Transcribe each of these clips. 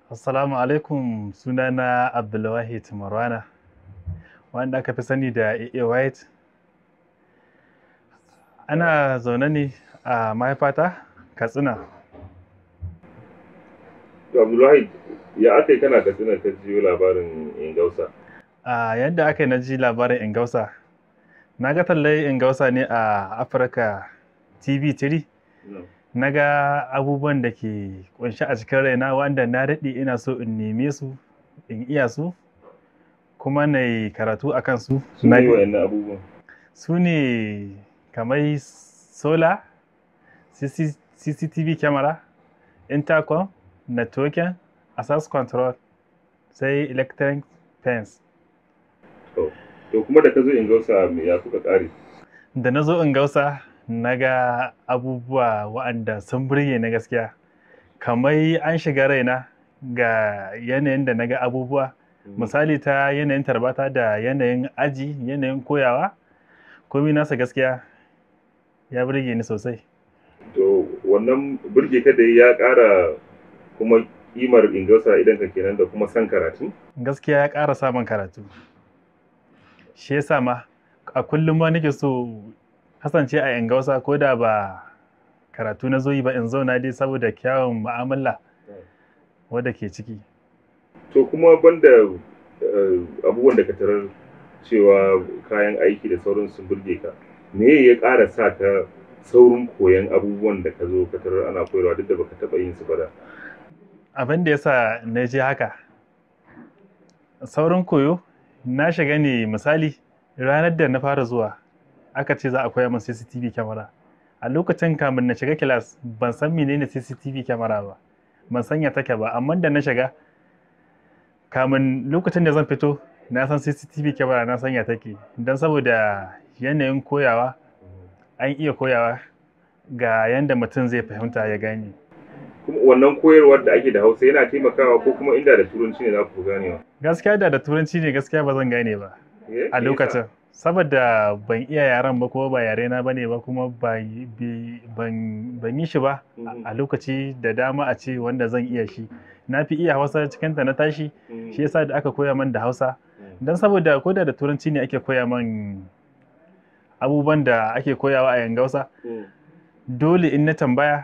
Assalamu alaikum sunana Abdulwahid Marwana wanda aka fi sani da AA White. Ana zaune ne a mahaifata Katsina. To Abdulwahid ya aka yi kana Katsina ka jiyo labarin Ingausa? A yadda aka yi na ji labarin Ingausa, na ga tallai Ingausa ne a Afirka TV 3. na ga abubuwan da ke kunshi a cikin raina wanda na daɗe ina so in neme su in iya su kuma na yi karatu a kansu Su ne wa'annan abubuwan. su ne kamar solar CC cctv camera intercom networking access control sai electric fence To, to kuma da ka zo Ingausa me ya kuka ƙare? da na zo in gausa na ga abubuwa waɗanda sun burge na gaskiya kamar an shiga raina ga yanayin da na ga abubuwa misali ta yanayin tarbata da yanayin aji yanayin koyawa komi nasa gaskiya ya burge ni sosai To, wannan burge ka da ya ƙara kuma kimar Ingausa idan ka kenan da kuma san karatu? gaskiya ya ƙara samun karatu shi yasa ma a kullum ma nake so kasance a yangausa ko da ba karatu na zo yi ba in zauna dai saboda kyawun mu'amala wadda ke ciki To kuma banda eh, abubuwan da ka tarar cewa kayan aiki da sauran sun burge ka, me ya ƙara sa ka saurin koyan abubuwan da ka zo ka tarar ana koyarwa duk da baka taɓa yin su ba da? abin da yasa na je haka saurin koyo na shiga ne misali ranar da na fara zuwa aka ce za a koya min CCTV kyamara a lokacin kamun na shiga kilas ban san menene CCTV kyamara ba ban san ya take ba amma da na shiga kamun lokacin da zan fito na san CCTV kyamara na san ya take don saboda yanayin koyawa an iya koyawa ga yanda mutum zai fahimta ya gane Kuma wannan koyarwar da ake da Hausa yana taimakawa ko kuma inda da Turanci ne za ku fi ganewa? gaskiya da da turanci ne gaskiya ba zan gane ba Eh, a me yasa? lokacin saboda ban iya yaren ba kuma ba yare na bane ba kuma ba yi- bi- ban ban yi shi ba Mhm. a lokaci da dama a ce wanda zan iya shi na fi iya hausa cikin ta na tashi Mhm. shi yasa da aka koya man da hausa Mhm. don saboda ko da da turanci ne ake koya man abubuwan da ake koyawa a yangausa Mhm. dole in na tambaya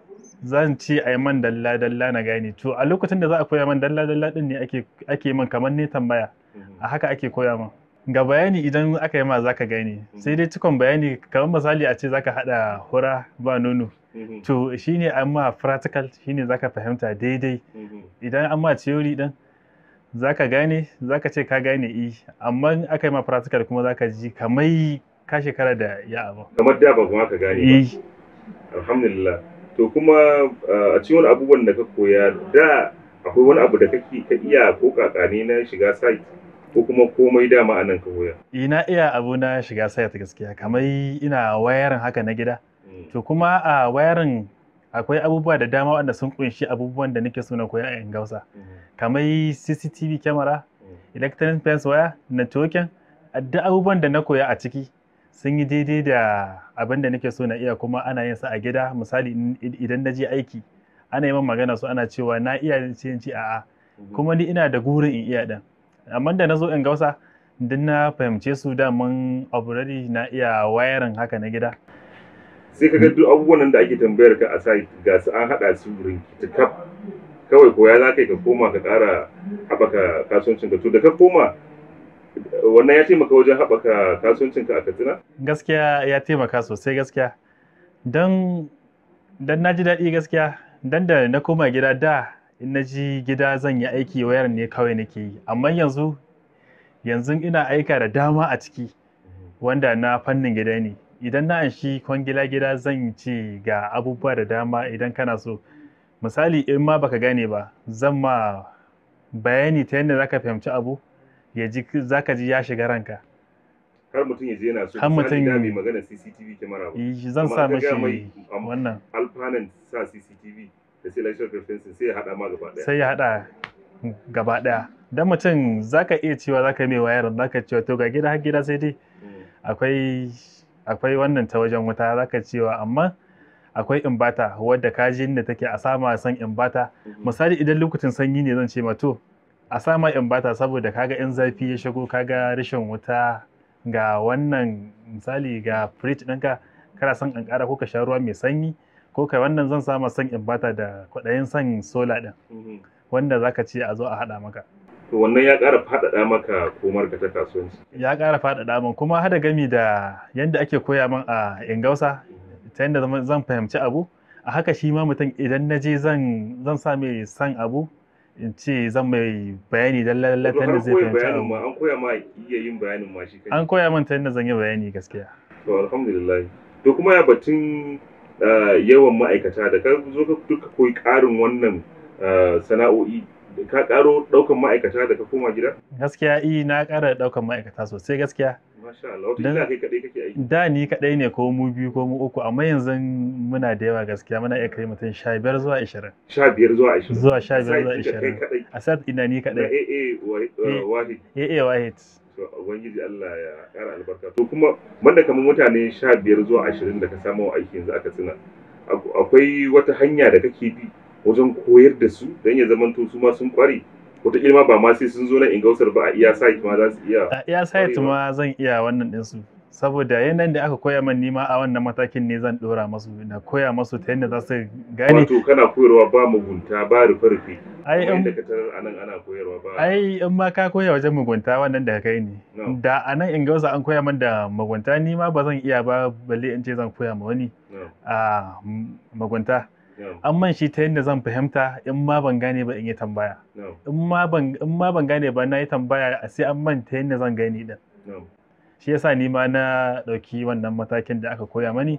zan ce a yi man dalla dalla na gane to a lokacin da za a koya man dalla dalla din ne ake ake man kamar ne tambaya Mhm. a haka ake koya ma ga bayani idan aka yi ma zaka gane sai dai cikon bayani kamar misali a ce zaka hada hura ba nono Mhm. to shine an ma practical shine zaka fahimta daidai Mhm. idan an ma theory din zaka gane zaka ce ka gane i amma in aka yi ma practical kuma zaka ji kamar ka shekara da ya abu Kamar da ba kuma ka gane ba. i Alhamdulillah. To kuma uh, a cikin wani abubuwan da ka koya da akwai wani abu da kake ka iya ko kakane na shiga site ko kuma komai dama a nan ka koya. ina iya abu na shiga site gaskiya kamar ina wayarin haka na gida Mm. to kuma a wayarin akwai abubuwa da dama wanda sun kunshi abubuwan da nake so na koya a Ingausa Mhm. kamar CCTV camera, Mm. electronic fence wire, networking, duk abubuwan da na koya a ciki sun yi daidai da abin da nake so na iya kuma ana yin sa a gida misali in- idan na je aiki ana yi min magana su ana cewa na iya ce in ce a'a Mhm. kuma ni ina da gurin in iya din amma da na zo in gausa duk na fahimce su da mun already na iya wayarin haka na gida sai ka ga duk abubuwan nan da ake tambayar ka a site ga su an haɗa su rinkitikaf kawai koya za ka yi ka koma ka ƙara haɓaka kasuwancin ka to da ka koma wannan ya taimaka wajen haɓaka kasuwancin ka a katsina gaskiya ya taimaka sosai gaskiya don don na ji daɗi gaskiya don da na koma gida da in na ji gida zan yi aiki wayar ne kawai nake yi amma yanzu yanzu ina aika da dama a ciki wanda na fannin gida ne idan na anshi kwangila gida zan ce ga abubuwa da dama idan kana so misali in ma baka gane ba zan ma bayani ta yadda zaka fahimci abu ya ji zaka ji ya shiga ranka har mutum ya je yana so Har misali mutum- da mai magana CCTV kyamara ba Eh, zan Amma sa ka gaya mashi mai, am- wannan alfanan sa CCTV da sai electrical fencing sai ya haɗa ma gaba ɗaya sai ya haɗa gaba ɗaya don mutum zaka iya cewa zaka mai wayar zaka cewa to ga gida har gida sai dai Mm. akwai akwai wannan ta wajen wuta zaka cewa amma akwai imbata wadda kaji da take a sama san imbata misali idan lokacin sanyi ne zan ce ma to a sama imbata saboda kaga in zafi ya shigo kaga rashin wuta ga wannan misali ga fridge ɗinka kana son ƙanƙara ko ka sha ruwa mai sanyi ko kai wannan zan sama son imbata da kwaɗayin son sola ɗin wanda zaka ce a zo a haɗa maka to wannan ya ƙara faɗaɗa maka komar ka ta kasuwanci ya ƙara faɗaɗa min kuma hada gami da yadda ake koya min a ingausa ta yadda zan fahimci abu a haka shi ma mutum idan na je zan zan sa mai san abu in ce zan mai bayani dan lalle ta yadda zai fahimci abu an koya ma iya yin bayanin ma shi an koya min ta yadda zan yi bayani gaskiya to alhamdulillah to kuma ya batun yawan ma'aikata da ka zo ka duka koyi ƙarin wannan sana'o'i ka karo daukan ma'aikata da ka koma gida? Gaskiya i na kara daukan ma'aikata sosai gaskiya. Masha Allah, wata kai kadai kake aiki? Da ni kadai ne ko mu biyu ko mu uku amma yanzu muna da yawa gaskiya muna iya kai mutum sha biyar zuwa ashirin. Sha biyar zuwa ashirin? Zuwa sha biyar zuwa ashirin. A sat ina ni kadai. Na AA Wahid. AA Wahid. To Ubangiji Allah ya kara albarka. To kuma banda kamar mutane sha biyar zuwa ashirin da ka samu aiki yanzu aka tsina. Akwai wata hanya da kake bi wajen koyar da su don ya zamanto su ma sun kware wataƙila ma ba ma sai sun zo na ingausar ba a iya site ma za su iya a iya site ma zan iya wannan ɗinsu saboda yanayin da aka koya min nima a wannan matakin ne zan ɗora masu na koya masu ta yadda za su gane wato kana koyarwa ba mugunta ba rufe rufe ai in da ka tarar anan ana koyarwa ba ai in ma ka koya wajen mugunta wannan da kai ne da a nan ingausa an koya min da mugunta ni ma ba zan iya ba balle in ce zan koya ma wani a mugunta an man shi ta yadda zan fahimta in ma ban gane ba in yi tambaya in ma ban gane ba na yi tambaya sai an man ta yadda zan gani din shi yasa ni ma na ɗauki wannan matakin da aka koya mani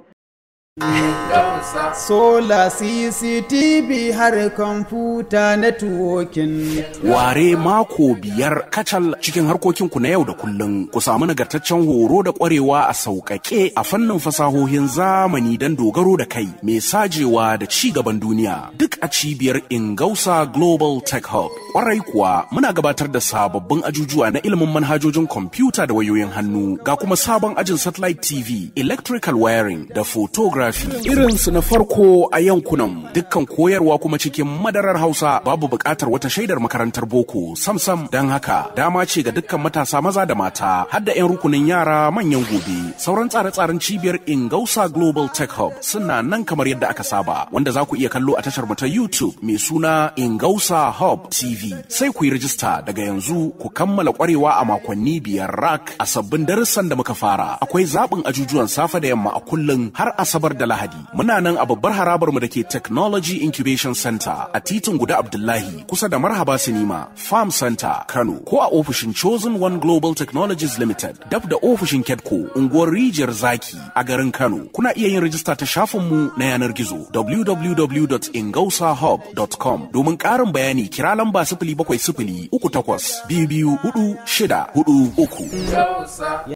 Sola CCTV har kwamfuta networking. Ware mako biyar kacal cikin harkokinku na yau da kullum ku samu nagartaccen horo da kwarewa a sauƙaƙe a fannin fasahohin zamani don dogaro da kai mai sajewa da ci gaban duniya duk a cibiyar Ingausa Global Tech Hub. Kwarai kuwa muna gabatar da sababbin ajujuwa na ilimin manhajojin kwamfuta da wayoyin hannu ga kuma sabon ajin satellite TV, electrical wiring da photography. Irinsu na farko a yankunan dukkan koyarwa kuma cikin madarar Hausa babu buƙatar wata shaidar makarantar boko samsam don haka dama ce ga dukkan matasa maza da mata har da 'yan rukunin yara manyan gobe. Sauran tsare-tsaren cibiyar Ingausa Global Tech Hub suna nan kamar yadda aka saba wanda za ku iya kallo a tashar mu ta YouTube mai suna Ingausa Hub TV. Sai ku yi rajista daga yanzu ku kammala kwarewa a makonni biyar rak a sabbin darussan da muka fara. Akwai zaɓin ajujuwan safe da yamma a kullum har Asabar da Lahadi. Muna nan a babbar harabar mu da ke Technology Incubation Center a titin Guda Abdullahi kusa da Marhaba Sinima Farm Center Kano ko a ofishin Chosen One Global Technologies Limited dab da ofishin Kedco unguwar Rijiyar Zaki a garin Kano. Kuna iya yin rajista ta shafinmu na yanar gizo www.ingausahub.com domin ƙarin bayani kira lamba sifili bakwai sifili uku takwas biyu biyu hudu shida hudu uku.